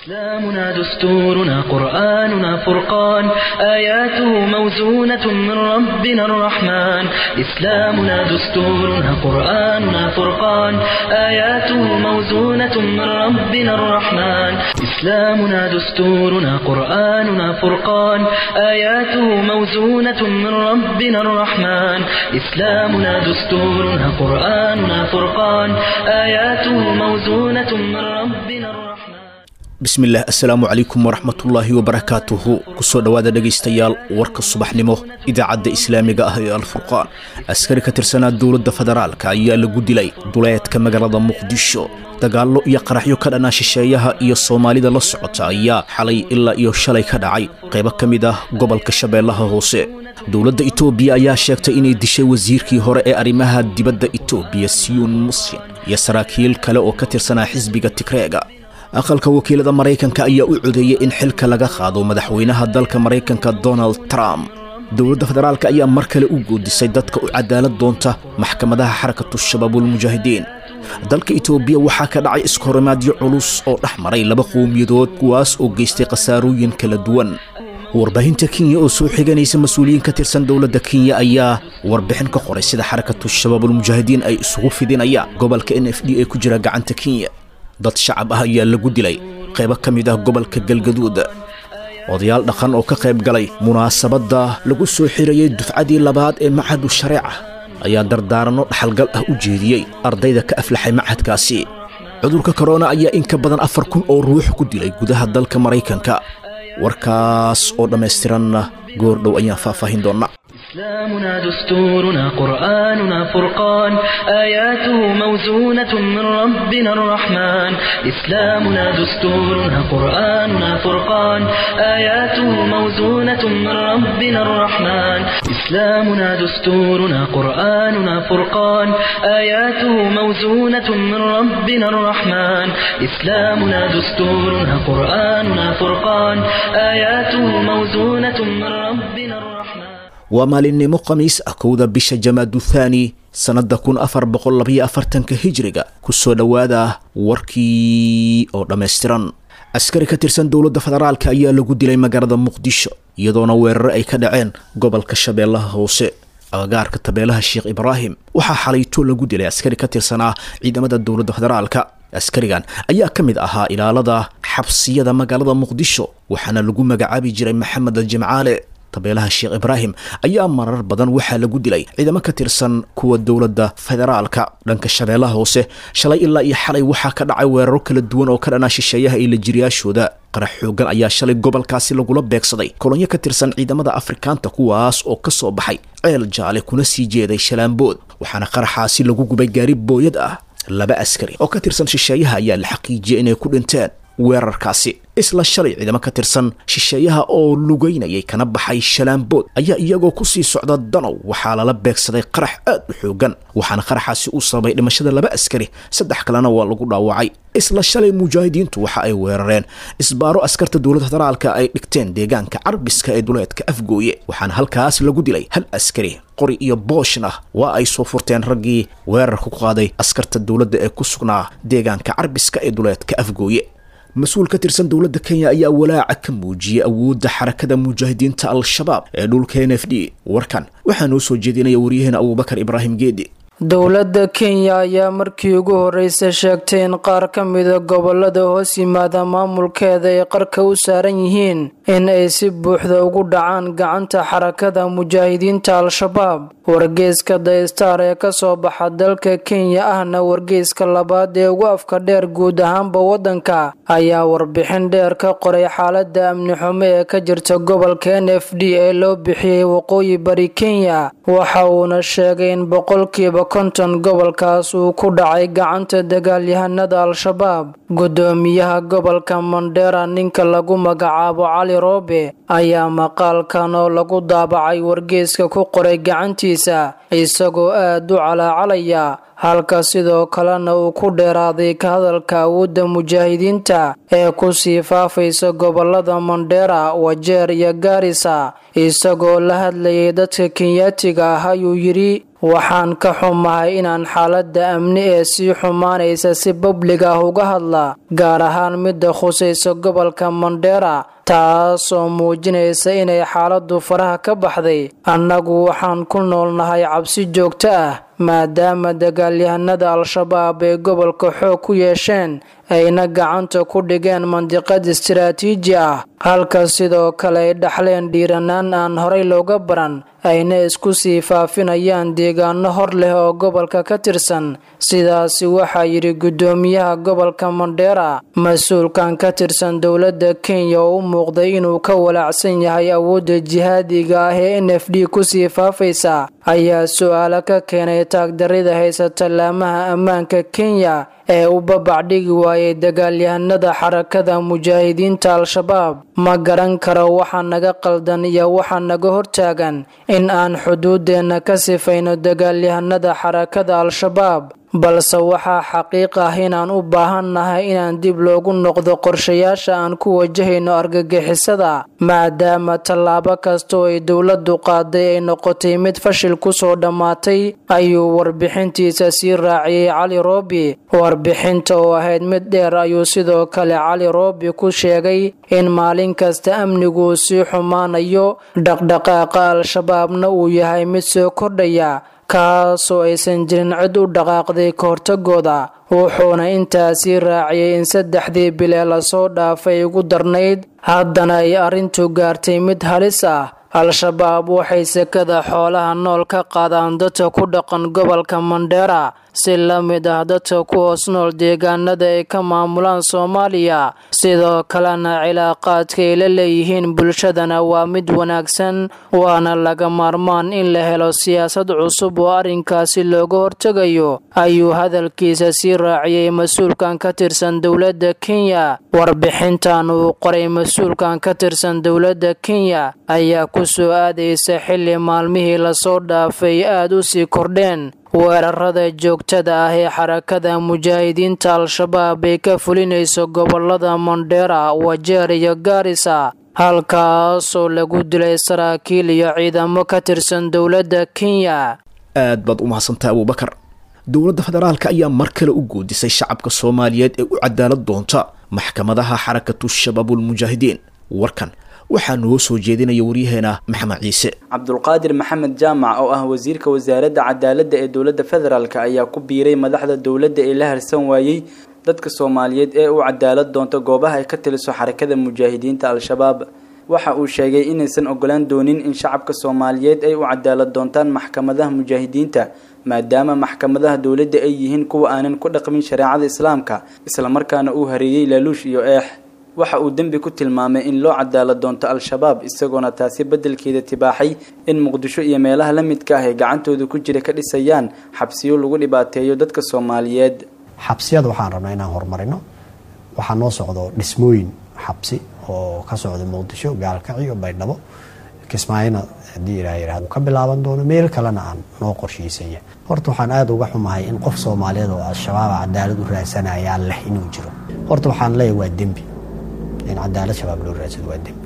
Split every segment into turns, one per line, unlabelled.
إسلامنا دستورنا قرآننا فرقان آياته موزونة من ربنا الرحمن إسلامنا دستورنا قرآننا فرقان آياته موزونة من ربنا الرحمن إسلامنا دستورنا قرآننا فرقان آياته موزونة من ربنا الرحمن إسلامنا دستورنا قرآننا فرقان آياته موزونة من ربنا الرحمن
bismillaah assalaamu calaykum waraxmatullaahi wabarakaatuhu kusoo dhowaada dhegaystayaal warka subaxnimo idaacadda islaamiga ah ee alfurqaan askari ka tirsanaa dowladda federaalka ayaa lagu dilay duleedka magaalada muqdisho dagaallo iyo qaraxyo ka dhanaa shisheeyaha iyo soomaalida la socota ayaa xalay ilaa iyo shalay ka dhacay qaybo ka mid ah gobolka shabeellaha hoose dowladda itoobiya ayaa sheegtay inay dishay wasiirkii hore ee arrimaha dibadda itoobiya siyuun muslim iyo saraakiil kale oo ka tirsanaa xisbiga tigreega aqalka wakiilada maraykanka ayaa u codeeyey in xilka laga qaado madaxweynaha dalka maraykanka donald trump dowladda federaalk ayaa mar kale u goodisay dadka u cadaalad doonta maxkamadaha xarakatu shabaabulmujaahidiin dalka itoobiya waxaa ka dhacay iskahorimaadyo culus oo dhex maray laba qowmiyadood kuwaas oo geystay khasaarooyin kala duwan warbaahinta kenya oo soo xiganaysa mas-uuliyiin ka tirsan dowladda kenya ayaa warbixin ka qoray sida xarakatu shabaabulmujaahidiin ay isugu fidinayaan gobolka n f d ee ku jira gacanta kenya dad shacab ah ayaa lagu dilay qaybo ka mid ah gobolka galgaduud odayaal dhaqan oo ka qayb galay munaasabadda lagu soo xirayey dufcadii labaad ee machadu shareeca ayaa dardaaranno dhaxalgal ah u jeediyey ardayda ka aflaxay machadkaasi cudurka korona ayaa in ka badan afar kun oo ruux ku dilay gudaha dalka maraykanka warkaas oo dhammaystiranna goordhow ayaan faahfaahin doonnaa
إسلامنا دستورنا قرآننا فرقان آياته موزونة من ربنا الرحمن إسلامنا دستورنا قرآننا فرقان آياته موزونة من ربنا الرحمن إسلامنا دستورنا قرآننا فرقان آياته موزونة من ربنا الرحمن إسلامنا دستورنا قرآننا فرقان آياته موزونة من ربنا الرحمن
waa maalinimo khamiis ah kowda bisha jamaadu thaani sannadda kun afar boqol labayo afartanka hijriga ku soo dhowaada warkii oo dhammaystiran askari ka tirsan dowladda federaalka ayaa lagu dilay magaalada muqdisho iyadoona weerare ay ka dhaceen gobolka shabeellaha hoose agagaarka tabeelaha sheekh ibraahim waxaa xalayto lagu dilay askari ka tirsanaa ciidamada dowladda federaalka askarigan ayaa ka mid ahaa ilaalada xabsiyada magaalada muqdisho waxaana lagu magacaabi jiray maxamed aljimcaale tabeelaha sheekh ibraahim ayaa marar badan waxaa lagu dilay ciidamo ka tirsan kuwa dowladda federaalka dhanka shabeellaha hoose shalay ilaa iyo xalay waxaa ka dhacay weeraro kala duwan oo ka dhanaa shisheeyaha iyo lajiriyaashooda qarax xoogan ayaa shalay gobolkaasi lagula beegsaday kolonyo ka tirsan ciidamada afrikaanta kuwaas oo ka soo baxay ceel jaale kuna sii jeeday shalaambood waxaana qaraxaasi lagu gubay gaari booyad ah laba askari oo ka tirsan shisheeyaha ayaa la xaqiijiyay inay ku dhinteen weerarkaasi isla shalay ciidamo ka tirsan shisheeyaha oo lugaynayay kana baxay shalaambood ayaa iyagoo kusii socda danow waxaa lala beegsaday qarax aad u xoogan waxaana qaraxaasi uu sababay dhimashada laba askari saddex kalena waa lagu dhaawacay isla shalay mujaahidiintu waxa ay weerareen isbaaro askarta dowladda federaalka ay dhigteen deegaanka carbiska ee duleedka afgooye waxaana halkaas lagu dilay hal askari qori iyo booshna waa ay soo furteen raggii weerarka ku qaaday askarta dowladda ee ku sugnaa deegaanka carbiska ee duleedka afgooye mas-uul ka tirsan dowladda kenya ayaa walaaca ka muujiyey awoodda xarakada mujaahidiinta al-shabaab ee dhulka n f d warkan waxaa noo soo jeedinaya waryaheena abuubakar ibraahim geedi
dowladda kenya ayaa markii ugu horreysay sheegtay in qaar ka mida gobolada hoos yimaada maamulkeeda ay qarka u saaran yihiin in ay si buuxda ugu dhacaan gacanta xarakada mujaahidiinta al-shabaab wargeyska daystar ee kasoo baxa dalka kenya ahna wargeyska labaad ee ugu afka dheer guud ahaanba waddanka ayaa warbixin dheer ka qoray xaalada amni xumo ee ka jirta gobolka n f d ee loo bixiyey waqooyi bari kenya waxa uuna sheegay in boqolkiiba konton gobolkaas uu ku dhacay gacanta dagaalyahanada al-shabaab gudoomiyaha gobolka mandera ninka lagu magacaabo cali roobe ayaa maqaalkan oo lagu daabacay wargeyska ku qoray gacantiisa isagoo aad u calaacalaya halka sidoo kalena uu ku dheeraaday ka hadalka awoodda mujaahidiinta ee kusii faafaysa gobolada mandera wajeer iyo gaarisa isagoo la hadlayay dadka kenyaatiga ah ayuu yidhi waxaan ka xumahay inaan xaaladda amni ee sii xumaanaysa si bablig ah uga hadla gaar ahaan midda khusaysa gobolka mandheera taasoo muujinaysa inay xaaladdu faraha ka baxday annagu waxaan ku noolnahay cabsi joogto ah maadaama dagaalyahanada al-shabaab ay gobolka xoog ku yeesheen ayna gacanta ku dhigeen mandiqad istiraatiiji ah halka sidoo kale ay dhaxleen dhiiranaan aan horay looga baran ayna isku sii faafinayaan deegaano hor leh oo gobolka ka tirsan sidaasi waxaa yidhi guddoomiyaha gobolka mandheera mas-uulkan ka tirsan dowladda kenya oo u muuqday inuu ka walaacsan yahay awoodda jihaadiga ah ee n f d kusii faafaysa ayaa su-aalo ka keenay taagdarida haysata laamaha ammaanka kenya ee u babacdhigi waayay dagaalyahanada xarakada mujaahidiinta al-shabaab ma garan karo waxa naga qaldan iyo waxa naga hortaagan in aan xuduudeenna ka sifayno dagaalyahanada xarakada al-shabaab balse waxaa xaqiiq ah inaan u baahannahay inaan dib loogu noqdo qorshayaasha aan ku wajahayno argagixisada maadaama tallaabo kastoo ay dowladdu qaaday ay noqotay mid fashil kusoo dhammaatay ayuu warbixintiisa sii raaciyey cali roobi warbixinta oo ahayd mid dheer ayuu sidoo kale cali roobi ku sheegay in maalin kasta amnigu sii xumaanayo dhaqdhaqaaqa al-shabaabna uu yahay mid soo kordhaya kaasoo aysan jirin cid u dhaqaaqday ka hortagooda wuxuuna intaasii raaciyey in saddexdii bilee lasoo dhaafay ugu darnayd haddana ay arrintu gaartay mid halis ah al-shabaab waxay sekada xoolaha nool ka qaadaan dadka ku dhaqan gobolka mandheera si la mid ah dadka ku hoos nool deegaanada ay ka maamulaan soomaaliya sidoo kalena cilaaqaadka ay la leeyihiin bulshadana waa mid wanaagsan waana laga maarmaan in la helo siyaasad cusub oo arrinkaasi looga hortegayo ayuu hadalkiisa sii raaciyey mas-uulkan ka tirsan dowladda kenya warbixintan uu qoray mas-uulkan ka tirsan dowladda kenya ayaa ku soo aadaysa xilli maalmihii lasoo dhaafay aada u sii kordheen weerarada joogtada ah ee xarakada mujaahidiinta al-shabaab ay ka fulinayso gobolada mandheera wajeer iyo gaarisa halkaasoo lagu dilay saraakiil iyo ciidamo ka tirsan dowladda kenya
aad baad u mahadsantahay abuubakar dowladda federaalka ayaa mar kale u goodisay shacabka soomaaliyeed ee u cadaalad doonta maxkamadaha xarakatu shabaabulmujaahidiin warkan waxaa noo soo jeedinaya waryaheena maxamed ciise
cabdulqaadir maxamed jaamac oo ah wasiirka wasaaradda cadaaladda ee dowladda federaalk ayaa ku biiray madaxda dowladda ee la harsan waayey dadka soomaaliyeed ee u cadaalad doonta goobaha ay ka taliso xarakada mujaahidiinta al-shabaab waxa uu sheegay inaysan ogolaan doonin in shacabka soomaaliyeed ay u cadaalad doontaan maxkamadaha mujaahidiinta maadaama maxkamadaha dowladda ay yihiin kuwa aanan ku dhaqmin shareecada islaamka islamarkaana uu hareeyey laaluush iyo eex waxa uu dembi ku tilmaamay in loo cadaalad doonto al-shabaab isagoona taasi beddelkeeda tibaaxay in muqdisho iyo meelaha la midka ah ee gacantooda ku jira ka dhisayaan xabsiyo lagu dhibaateeyo dadka soomaaliyeed
xabsiyada waxaan rabnaa inaan horumarino waxaa noo socdo dhismooyin xabsi oo ka socda muqdisho gaalkacyo baydhabo kismaayona haddii ilaa yihahdo ka bilaaban doono meel kalena aan noo qorshaysanya horta waxaan aada uga xumahay in qof soomaaliyeed oo al-shabaaba cadaalad u raadsanayaa leh inuu jiro horta waxaan leeyahay waa dembi in cadaalad shabaab loo raadsado waa dembi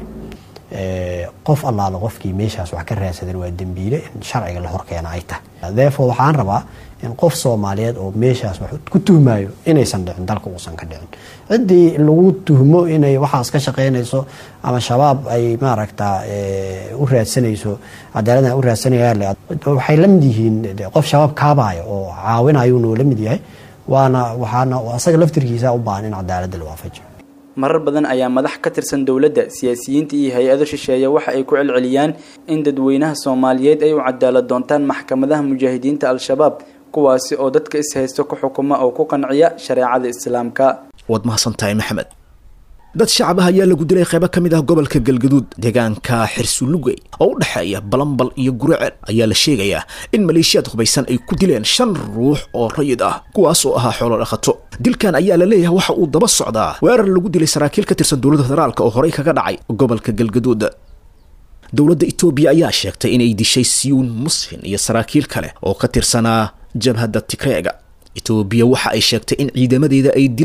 qof allaala qofkii meeshaas wax ka raadsadan waa dembiile in sharciga la horkeena ay tahay therefore waxaan rabaa in qof soomaaliyeed oo meeshaas wax ku tuhmayo inaysan dhicin dalka uusan ka dhicin ciddii lagu tuhmo inay waxaas ka shaqeynayso ama shabaab ay maaragta u raadsanayso cadaaladna u raadsanayaan waxay la mid yihiin qof shabaab kaabaayo oo caawinayuunuu la mid yahay waana waxaana asaga laftirkiisa u baahan in cadaaladda la waafajiyo
marar badan ayaa madax ka tirsan dowladda siyaasiyiinta iyo hay-ado shisheeye waxa ay ku celceliyaan in dadweynaha soomaaliyeed ay u cadaalad doontaan maxkamadaha mujaahidiinta al-shabaab kuwaasi oo dadka is-haysto ku xukuma oo ku qanciya shareecada islaamka
waad mahadsantahay maxamed dad shacab ah ayaa lagu dilay qaybo ka mid ah gobolka galgaduud deegaanka xirsulugey oo u dhexeeya balambal iyo guraceel ayaa la sheegayaa in maleeshiyaad hubaysan ay ku dileen shan ruux oo rayid ah kuwaas oo ahaa xoolo dhaqato dilkan ayaa la leeyahay waxa uu daba socdaa weerar lagu dilay saraakiil ka tirsan dowladda federaalk oo horey kaga dhacay gobolka galgaduud dowladda etoobiya ayaa sheegtay inay dishay siyuun musfin iyo saraakiil kale oo ka tirsanaa jabhadda tigreega etoobiya waxa ay sheegtay in ciidamadeeda ay dileen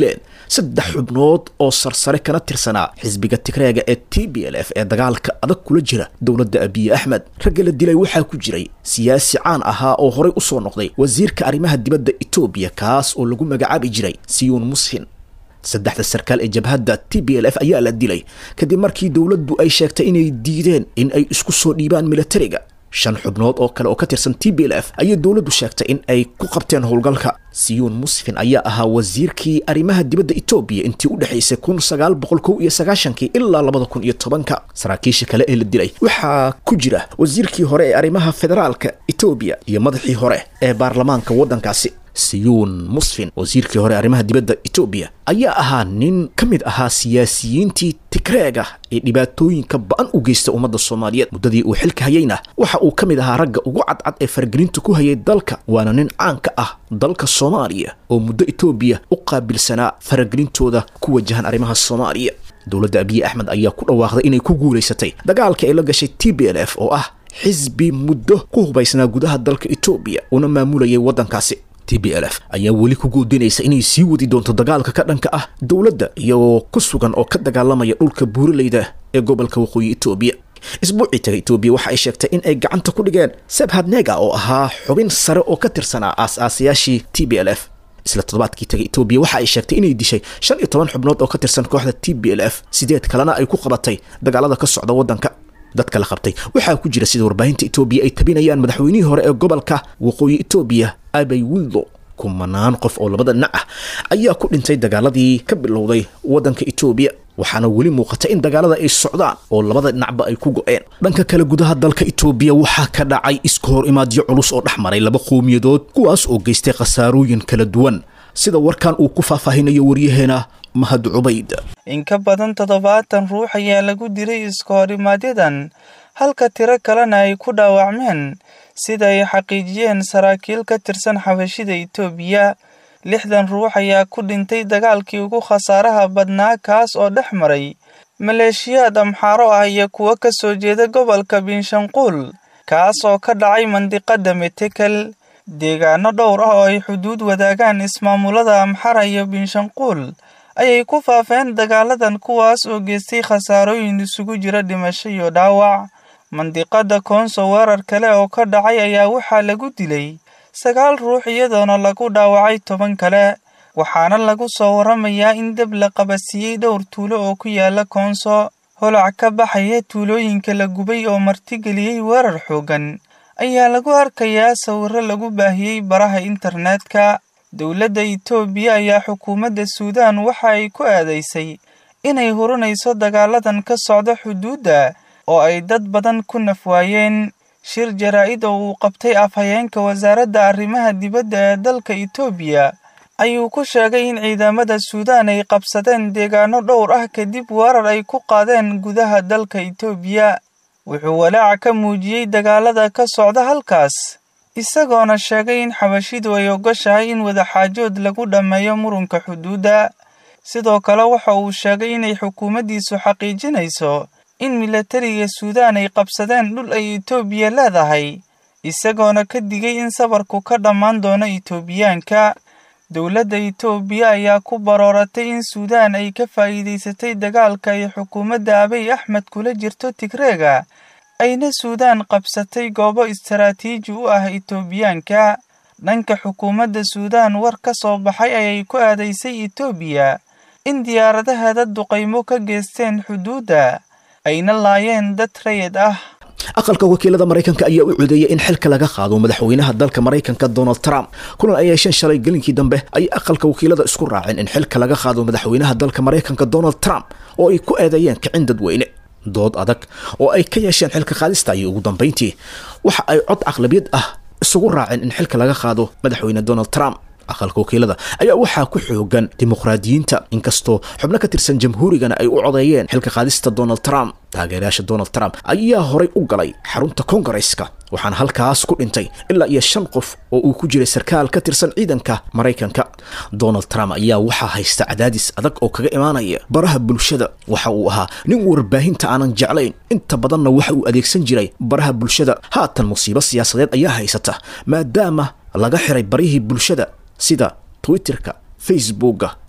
saddex xubnood oo sarsare kana tirsanaa xisbiga tigreega ee t b l f ee dagaalka adag kula jira dowladda abiye axmed ragga la dilay waxaa ku jiray siyaasi caan ahaa oo horey usoo noqday wasiirka arrimaha dibadda etoobiya kaas oo lagu magacaabi jiray siyuun musfin saddexda sarkaal ee jabhadda t b l f ayaa la dilay kadib markii dowladdu ay sheegtay inay diideen in ay isku soo dhiibaan militariga shan xubnood oo kale oo ka tirsan t b l f ayay dowladdu sheegtay in ay ku qabteen howlgalka siyuun musfin ayaa ahaa wasiirkii arrimaha dibadda etoobiya intii u dhexaysay kun sagaal boqol kow iyo sagaashankii ilaa labada kun iyo tobanka saraakiisha kale ee la dilay waxaa ku jira wasiirkii hore ee arrimaha federaalka etoobiya iyo madaxii hore ee baarlamaanka waddankaasi siyuun musfin wasiirkii hore arrimaha dibadda etoobiya ayaa ahaa nin ka mid ahaa siyaasiyiintii tigreega ee dhibaatooyinka ba-an u geysta ummadda soomaaliyeed muddadii uu xilka hayayna waxa uu ka mid ahaa ragga ugu cadcad ee faragelinta ku hayay dalka waana nin caan ka ah dalka soomaaliya oo muddo etoobiya u qaabilsanaa faragelintooda ku wajahan arrimaha soomaaliya dowladda abiye axmed ayaa ku dhawaaqday inay ku guulaysatay dagaalka ay la gashay t b l f oo ah xisbi muddo ku hubaysnaa gudaha dalka etoobiya una maamulayay waddankaasi t b l f ayaa weli ku goodinaysa inay sii wadi doonto dagaalka ka dhanka ah dowladda iyagoo ku sugan oo ka dagaalamaya dhulka buuraleyda ee gobolka waqooyi etoobiya isbuucii taga etoobiya waxa ay sheegtay in ay gacanta ku dhigeen sebhadnega oo ahaa xubin sare oo ka tirsanaa aas-aasayaashii t b l f isla toddobaadkii taga etoobiya waxa ay sheegtay inay dishay shan iyo toban xubnood oo ka tirsan kooxda t b l f sideed kalena ay ku qabatay dagaalada ka socda waddanka dadka la qabtay waxaa ku jira sida warbaahinta etoobiya ay tabinayaan madaxweynihii hore ee gobolka waqooyi etoobiya abay wildo kumanaan qof oo labada dhinac ah ayaa ku dhintay dagaaladii ka bilowday waddanka etoobiya waxaana weli muuqata in dagaalada ay socdaan oo labada dhinacba ay ku go-een dhanka kale gudaha dalka etoobiya waxaa ka dhacay iska hor imaadyo culus oo dhex maray laba qowmiyadood kuwaas oo geystay khasaarooyin kala duwan sida warkan uu ku faahfaahinayo waryaheena mahad cubayd
in ka badan toddobaatan ruux ayaa lagu dilay iska horimaadyaddan halka tiro kalena ay ku dhaawacmeen sida ay xaqiijiyeen saraakiil ka tirsan xabashida itoobiya lixdan ruux ayaa ku dhintay dagaalkii ugu khasaaraha badnaa kaas oo dhex maray maleeshiyaad amxaaro ah iyo kuwo ka soo jeeda gobolka binshanquul kaas oo ka dhacay mandiqada metekel deegaano dhowr ah oo ay xuduud wadaagaan ismaamulada amxara iyo binshanquul ayay ku faafeen dagaaladan kuwaas oo geystay khasaarooyin isugu jira dhimasho iyo dhaawac mandiqada koonso weerar kale oo ka dhacay ayaa waxaa lagu dilay sagaal ruux iyadoona lagu dhaawacay toban kale waxaana lagu soo waramayaa in deb la qabasiiyey dhowr tuulo oo ku yaala koonso holac ka baxaya tuulooyinka la gubay oo martigeliyey weerar xooggan ayaa lagu arkayaa sawirro lagu baahiyey baraha internetka dowladda itoobiya ayaa xukuumadda suudaan waxa ay ku aadaysay inay hurinayso dagaaladan ka socda xuduudda oo ay dad badan ku nafwaayeen shir jaraa-id oo uu qabtay afhayeenka wasaaradda arrimaha dibadda ee dalka itoobiya ayuu ku sheegay in ciidamada suudaan ay qabsadeen deegaano dhowr ah kadib weerar ay ku qaadeen gudaha dalka itoobiya wuxuu walaaca ka muujiyey dagaalada ka socda halkaas isagoona sheegay in xabashidu ay ogoshahay in wadaxaajood lagu dhammeeyo murunka xuduudda sidoo kale waxa uu sheegay inay xukuumaddiisu xaqiijinayso in milatariga suudaan ay qabsadeen dhul ay itoobiya leedahay isagoona ka digay in sabarku ka dhammaan doono itoobiyaanka dowladda itoobiya ayaa ku barooratay in suudaan ay ka faa'iidaysatay dagaalka ay xukuumadda abiy axmed kula jirto tigreega ayna suudaan qabsatay goobo istaraatiiji u ah itoobiyaanka dhanka xukuumadda suudaan war ka soo baxay ayay ku aadaysay itoobiya in diyaaradaheeda duqaymo ka geysteen xuduudda ayna laayeen dad rayid ah
aqalka wakiilada maraykanka ayaa u codeeyay in xilka laga qaado madaxweynaha dalka maraykanka donald trump kulan ay yeesheen shalay gelinkii dambe ayay aqalka wakiilada isku raaceen in xilka laga qaado madaxweynaha dalka maraykanka donald trump oo ay ku eedeeyeen kicin dadweyne dood adag oo ay ka yeesheen xilka qaadista ayay ugu dambayntii waxa ay cod aqlabiyad ah isugu raaceen in xilka laga qaado madaxweyne donald trump aqalka wakiilada ayaa waxaa ku xoogan dimuqraadiyiinta inkastoo xubno ka tirsan jamhuurigana ay u codeeyeen xilka qaadista donald trump taageerayaasha donald trump ayaa horay u galay xarunta kongareska waxaana halkaas ku dhintay ilaa iyo shan qof oo uu ku jiray sarkaal ka tirsan ciidanka maraykanka donald trump ayaa waxaa haysta cadaadis adag oo kaga imaanaya baraha bulshada waxa uu ahaa nin warbaahinta aanan jeclayn inta badanna waxa uu adeegsan jiray baraha bulshada haatan musiibo siyaasadeed ayaa haysata maadaama laga xiray barihii bulshada sida twitterka facebooka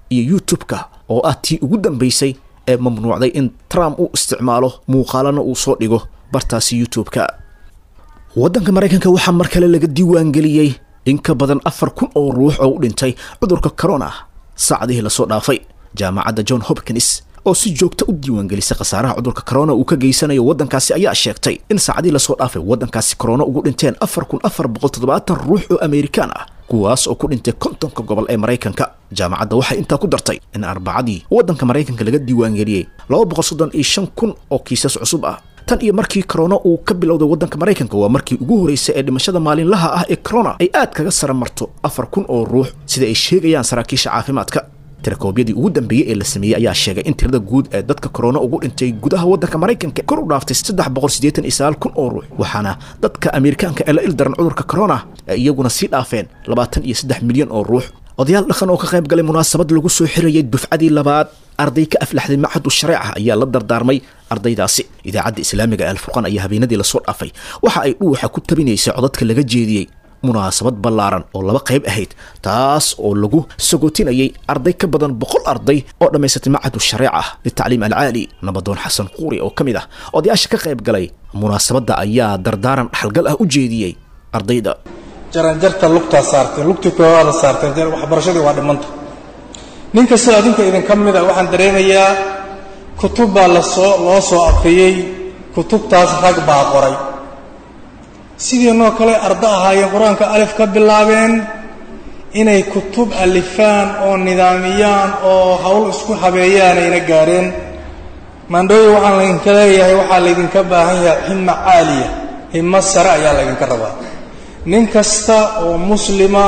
iyo youtube-ka oo ah tii ugu dambaysay ee mamnuucday in trump uu isticmaalo muuqaalana uu soo dhigo bartaasi youtube-ka waddanka maraykanka waxaa mar kale laga diiwaangeliyey in ka badan afar kun oo ruux oo u dhintay cudurka corona saacadihii lasoo dhaafay jaamacadda john hopkins oo si joogta u diiwaangelisay khasaaraha cudurka corona uu ka geysanayo waddankaasi ayaa sheegtay in saacadihii lasoo dhaafay waddankaasi corona ugu dhinteen afar kun afar boqol toddobaatan ruux oo amerikaan ah kuwaas oo ku dhintay kontonka gobol ee maraykanka jaamacadda waxay intaa ku dartay in arbacadii waddanka maraykanka laga diiwaangeliyey laba boqol soddon iyo shan kun oo kiisas cusub ah tan iyo markii corona uu ka bilowday waddanka maraykanka waa markii ugu horreysay ee dhimashada maalinlaha ah ee corona ay aad kaga sara marto afar kun oo ruux sida ay sheegayaan saraakiisha caafimaadka tirakoobyadii ugu dambeeyey ee la sameeyey ayaa sheegay in tirada guud ee dadka korona ugu dhintay gudaha waddanka maraykanka kor u dhaaftay saddex boqol siddeetan iyo sagaal kun oo ruux waxaana dadka amerikaanka ee la ildaran cudurka corona ay iyaguna sii dhaafeen labaatan iyo saddex milyan oo ruux odayaal dhaqan oo ka qayb galay munaasabad lagu soo xirayay dufcadii labaad arday ka aflaxday machadu shareeca ayaa la dardaarmay ardaydaasi idaacadda islaamiga ee alfurqaan ayaa habeenadii lasoo dhaafay waxa ay dhuuxa ku tabinaysay codadka laga jeediyey munaasabad ballaaran oo laba qayb ahayd taas oo lagu sagootinayay arday ka badan boqol arday oo dhammaysatay machadu shareeca litacliim alcaali nabadoon xasan quuri oo ka mid ah odayaasha ka qayb galay munaasabadda ayaa dardaaran dhaxalgal ah u jeediyey ardayda
jaranjarta lugtaa saarteen lugtii koowaada saarteen waxbarashadii waa dhimanta nin kastoo adinka idinka mida waxaan dareemayaa kutub baa lasoo loo soo aqriyey kutubtaas rag baa qoray sidiinoo kale arda ahaayeen qur-aanka alif ka bilaabeen inay kutub alifaan oo nidaamiyaan oo hawl isku habeeyaan ayna gaadheen maandhooyo waxaan laydinka leeyahay waxaa laydinka baahan yahay himma caaliya himmo sare ayaa laydinka rabaa nin kasta oo muslima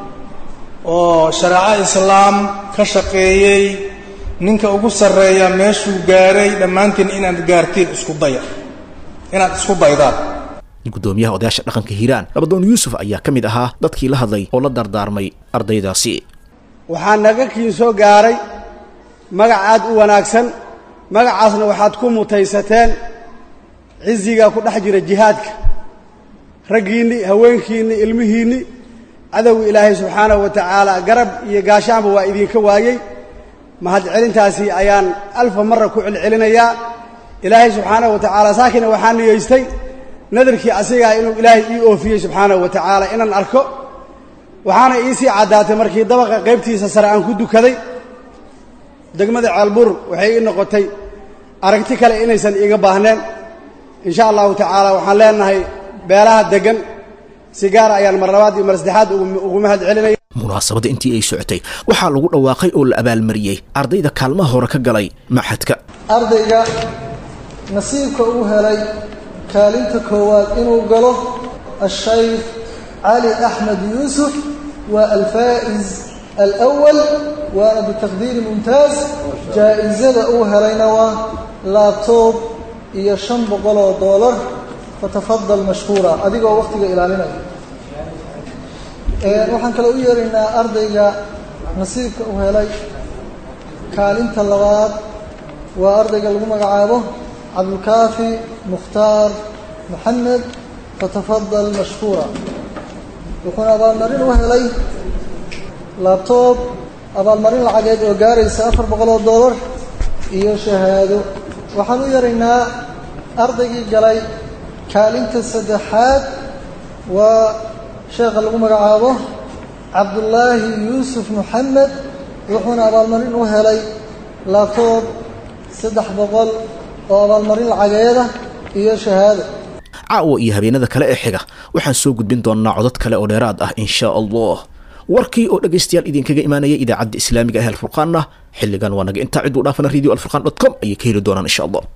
oo shareeco islaam ka shaqeeyey ninka ugu sarreeya meeshuu gaaray dhammaantiin inaad gaartiin isku daya inaad isku daydaan
gudoomiyaha odayaasha dhaqanka hiiraan nabadoon yuusuf ayaa ka mid ahaa dadkii la hadlay oo la dardaarmay ardaydaasi
waxaa naga kiin soo gaaray magac aad u wanaagsan magacaasna waxaad ku mutaysateen ciziga ku dhex jira jihaadka raggiinni haweenkiinni ilmihiinni cadowga ilaahay subxaanahu wa tacaala garab iyo gaashaanba waa idinka waayey mahadcelintaasi ayaan alfa marra ku celcelinayaa ilaahay subxaanahu wa tacaala saakina waxaa niyeystay nadarkii asigaa inuu ilaahay ii oofiyey subxaanahu wa tacaala inaan arko waxaana iisii caddaatay markii dabaqa qaybtiisa sare aan ku dukaday degmada ceelbur waxay ii noqotay aragti kale inaysan iiga baahneen in sha allahu tacaala waxaan leenahay beelaha deggan si gaara ayaan mar labaad iyo mar saddexaad ugu mahad celinaya
munaasabadda intii ay socotay waxaa lagu dhawaaqay oo la abaalmariyey ardayda kaalmaha hore ka galay maxadka
ardayga nasiibka uu helay kaalinta koowaad inuu galo ashaykh cali axmed yuusuf waa alfaa'iz alawal waana bitaqdiiri mumtaaz jaa'isada uu helayna waa laabtoob iyo shan boqol oo doolar fatafadal mashkuura adigoo wakhtiga ilaalinaya waxaan kale u yeeraynaa ardayga nasiibka uu helay kaalinta labaad waa ardayga lagu magacaabo cabdulkaafi mukhtaar maxamed fatafadal mashkuura wuxuuna abaalmarin u helay laabtoob abaalmarin lacageed oo gaaraysa afar boqol oo doolar iyo shahaado waxaan u yaraynaa ardaygii galay kaalinta saddexaad waa sheekha lagu magacaabo cabdullaahi yuusuf moxamed wuxuuna abaalmarin u helay laabtoob saddex boqol oo abaalmarin lacageeda iyo shahaado
caawa iyo habeenada kale ee xiga waxaan soo gudbin doonnaa codad kale oo dheeraad ah insha allah warkii oo dhegaystayaal idinkaga imaanaya idaacadda islaamiga ah alfurqaanna xilligan waa naga intaa ciduu dhaafana radio alfurqan dot com ayay ka heli doonaan insha allah